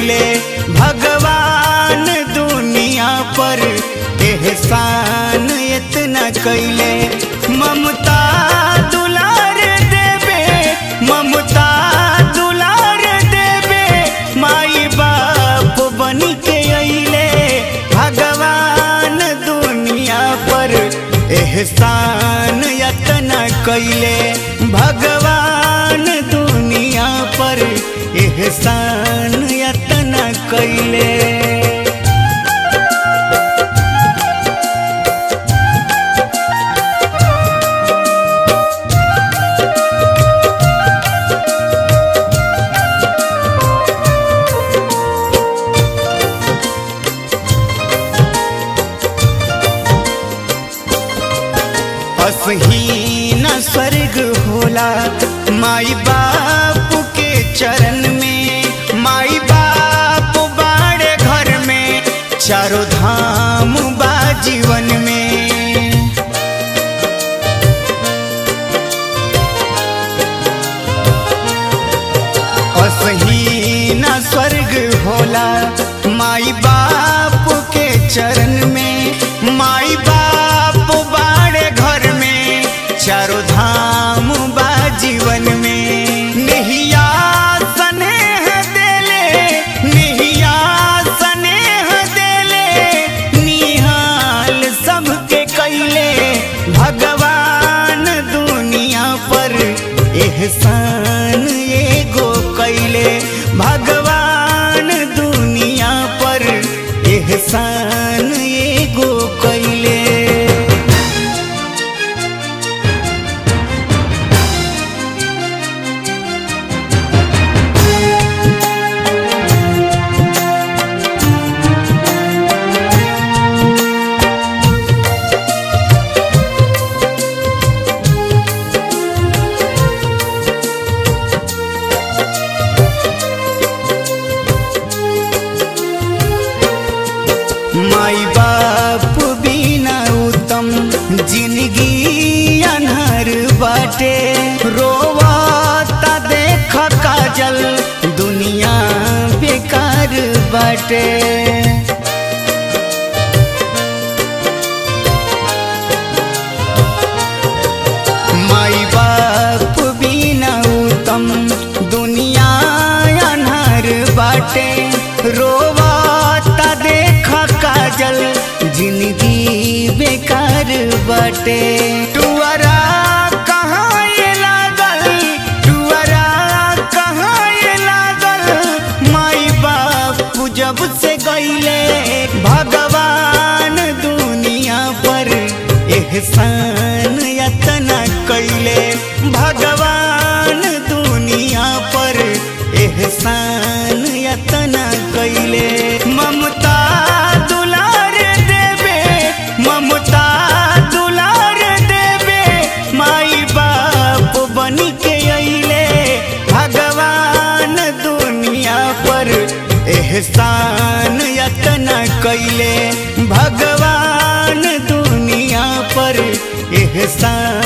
कैले भगवान दुनिया पर एहसान इतना कैले ममता दुलार देवे ममता दुलार देवे माई बाप बन के अइले भगवान दुनिया पर एहसान यतना कैले भगवान दुनिया पर एहसान यतना कैले असहीन स्वर्ग होला माई बाप के चरण में माई बाप बाड़े घर में चारों धाम बा जीवन में असहीन स्वर्ग होला माई बाप के चरण में माई बाप बाड़े घर में चारों धाम बा जीवन में नहिया स्नेह देले नहिया स्नेह देले निहाल सबके कैले भगवान दुनिया पर एहसान एगो कैले भगवान दुनिया पर एहसान एगो कैले माई बाप बिना उत्तम जिंदगी अनहर बाटे रोवाता देख काजल दुनिया बेकार बाटे माई बाप बिना उत्तम दुनिया अनहर बाटे रोवाता देख काजल जिंदगी बेकार बाटे टुअरा कहाँ ये लागल टुअरा कहाँ ये लागल माई बाप जब से गईले भगवान दुनिया पर एहसान यतना कैले भगवान दुनिया पर एहसान यतना कैले ममता दुलार देवे ममता दुलार देवे माई बाप बन के अइले भगवान दुनिया पर एहसान यतना कैले भगवान दुनिया पर एहसान